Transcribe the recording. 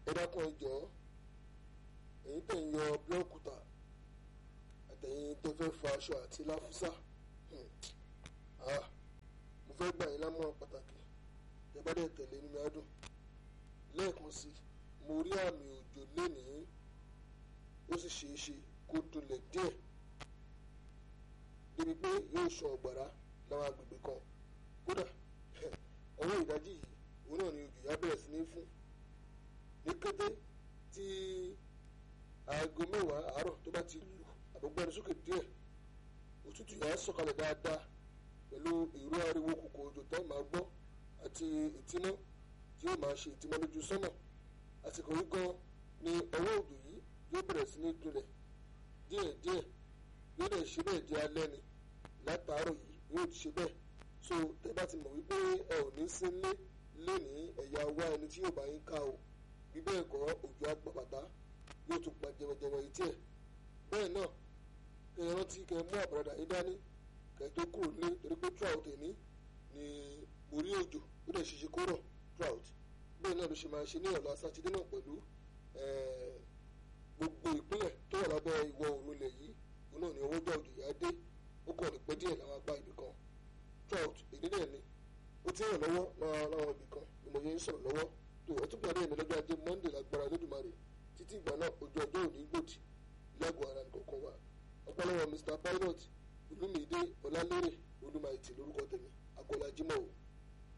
ẹ dákun ẹ jọ̀ọ́ èyí tẹ̀ ń yọ búlọ́ọ̀kù ta àtẹ̀yìn tó fẹ́ fọ aṣọ àti láfúsà mo fẹ́ gbà yín lámọ̀ràn pàtàkì ẹ bá dẹ̀ tẹ̀lé nínú adùn lẹ́ẹ̀kan sí mo rí àmì òjò lénìí ó sì ṣeé ṣe kó dolẹ̀ díẹ̀ débi pé yóò sàn ọ̀gbàrá láwọn agbègbè kan kódà ọwọ́ ìdájí yìí òun náà ni òjò yá bẹ̀rẹ̀ sí ní fún ní kété tí aago mẹ́wàá àárọ̀ tó bá ti lù àbúgbẹ́ni sókè díẹ̀ òtútù yà á sọ̀kalẹ̀ dáadáa pẹ̀lú ìró ariwo kòkò òjò tẹ́ máa gbọ́ àti ìtímọ́ tí yóò máa ṣe ìtímọ́ lójú sọ́nà àsìkò yìí gan ni ọwọ́ òjò yìí yóò bẹ̀rẹ̀ sí ní dunlẹ̀ díẹ̀díẹ̀ yóò dẹ̀ ṣe bẹ́ẹ̀ di alẹ́ ni látàárọ̀ yìí yóò ti ṣe bẹ́ẹ̀ so tẹ́ bá ti mọ̀ wípé ẹ ò ní sí lé lénìí ẹ̀yà wá ẹni tí yóò bá yín ká o bí bẹ́ẹ̀ kọ́ òjò àgbàbàtà yóò tún pa jẹmọjẹmọ etí ẹ̀ bẹ́ẹ̀ náà kẹ́ ẹ rántí kẹ́ ẹ mú àbúradà yín dání kẹ́ ẹ tó kúrò nílé torí pé trout ní ní orí òjò ó dẹ̀ ṣiṣẹ́ kó rọ̀ trout bẹ́ẹ̀ náà ló ṣe máa ṣe ní ọ̀la sátidé náà pẹ̀lú gbogbo ìpínlẹ̀ tó wà lábẹ́ ìwọ̀ oòrùn